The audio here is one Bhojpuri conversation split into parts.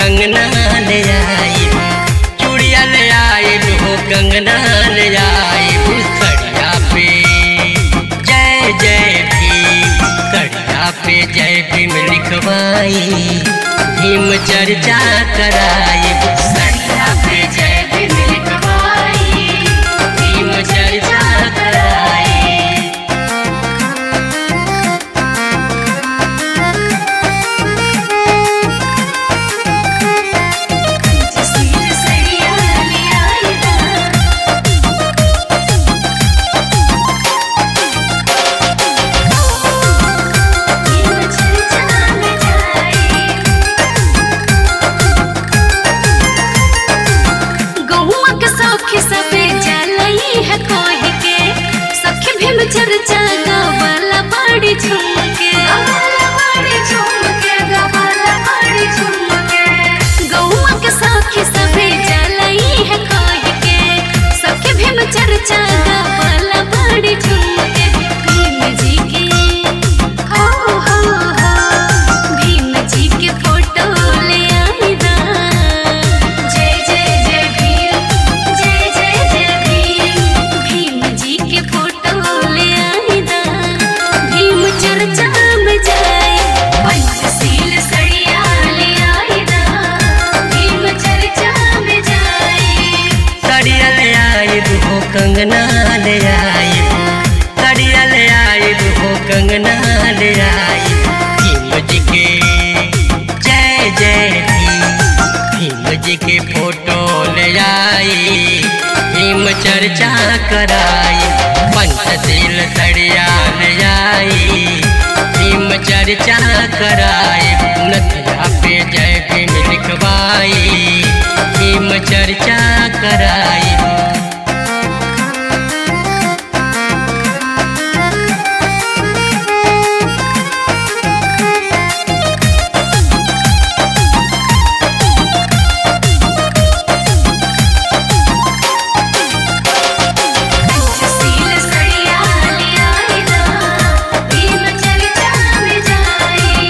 कंगना ले आई चूड़िया ले आई हो कंगना ले आई सड़िया पे जय जय भीम सड़िया पे जय भीम लिखवाई भीम चर्चा कराई सड़िया पे जय भीम लिखवाई भीम चर्चा कराई जसीर सड़िया ले आई दा भीम चर्चा में जाई गहुआ के सखी सबे जलई है कोहि के सखी भीम चर्चा गवाला बाड़ी झुमके गवाला बाड़ी झुमके गवाला बाड़ी झुमके गहुआ के सखी सबे जलई है कोहि के सखी भीम चर्चा गवाला बाड़ी झुमके भीम जी के हो हो हो भीम जी के फोटो ले आई दा जय जय जय भीम जय जय जय भीम भीम जी के फोटो ले आई दा भीम चर्चा में जाए पंचशील सड़िया ले आई दा भीम चर्चा में जाए कड़िया ले आई हो कंगना ले आई कड़िया ले आई हो कंगना ले आई भीम जी के जय जय भीम भीम जी के फोटो ले आई भीम चर्चा कराई पंचशील सड़िया ले आई भीम चर्चा कराई नथिया पे जय भीम लिखवाई भीम चर्चा कराई पंचशील सड़िया ले आई दा भीम चर्चा में जाए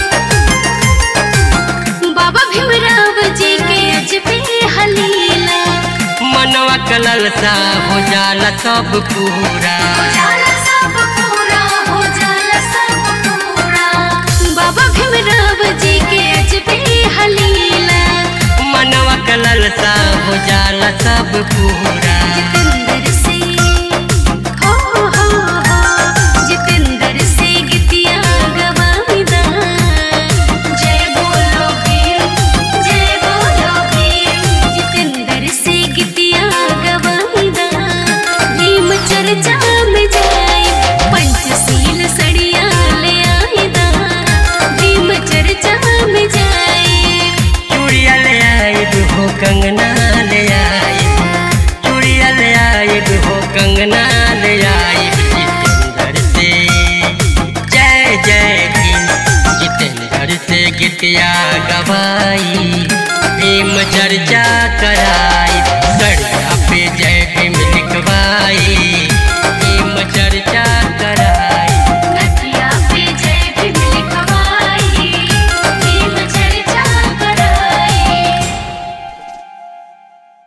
बाबा भीमराव जी के अजबे हलीला मनवा कलल सा हो जाला सब पूरा हो जाला सब पूरा हो जाला सब पूरा बाबा भीमराव जी के अजबे हलीला मनवा कलल सा हो जाला सब पूरा जितेंद्र से हो हो हो जितेंद्र से गीतिया गवाईदा जय बोलो भीम जय बोलो भीम जितेंद्र से गीतिया गवाईदा भीम चर्चा में जाए पंचशील सड़िया ले आईदा भीम चर्चा में जाए चूड़िया ले आई हो कंगना